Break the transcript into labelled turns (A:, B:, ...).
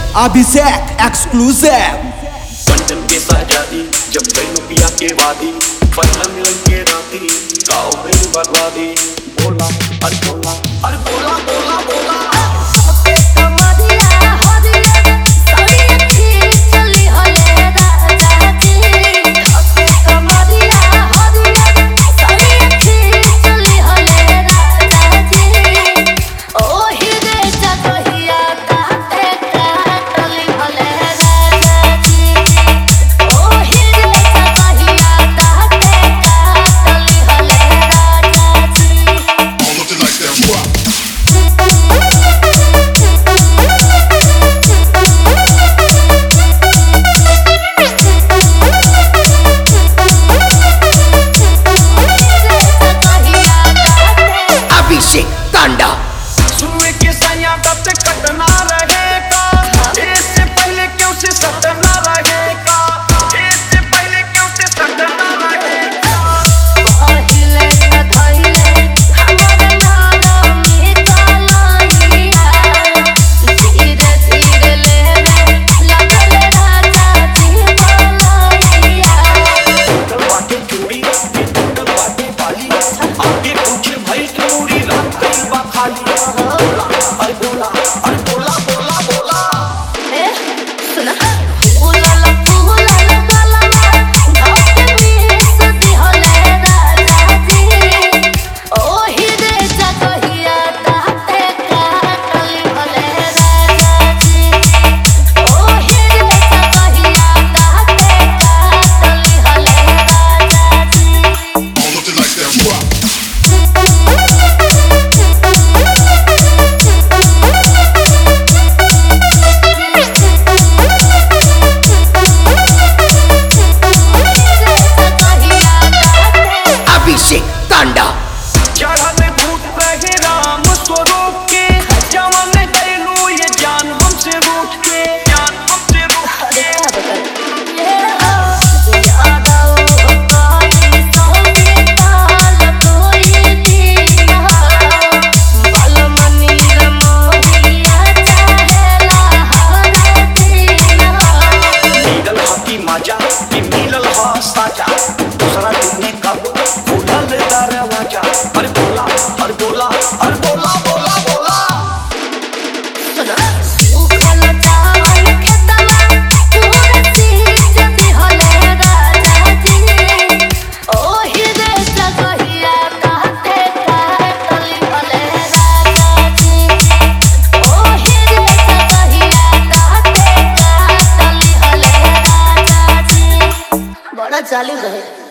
A: Abhishek exclusive
B: बंधन के साजादी जब गई पिया के वादी पहला मिलन के राती गाँव में बर्बादी बोला अरे बोला अरे बोला बोला बोला
C: कमरिया हरिया साड़ी अच्छी चली हले राजा जी कमरिया हरिया साड़ी अच्छी चली हले राजा जी ओ हिरे जगहिया काटे काटली हले राजा जी ओ हिरे जगहिया काटे काटली हले राजा जी
A: अभिषेक तांडा
B: सुए के सैया कब से कटना रहेगा इससे पहले क्यों से सटना रहेगा इससे पहले क्यों से सटना रहेगा टूटल बाटे चूड़ी ये टूटल बाटे बाली आगे पूछे भाई की पूरी रात गई बा खाली बोला अरे बोला अरे बोला बोला बोला
A: अभिषेक तांडा
B: चढ़ल भूत रहे राम स्वरूप के जवन गैलू ये जान हमसे रूठ के जान हमसे रूठ के मिलल हकी मजा कि मिलल ह साजा दूसरा दिन कब खुलल दरवाजा अरे बोला अरे बोला अरे बोला बोला बोला
C: बड़ा चालू रहे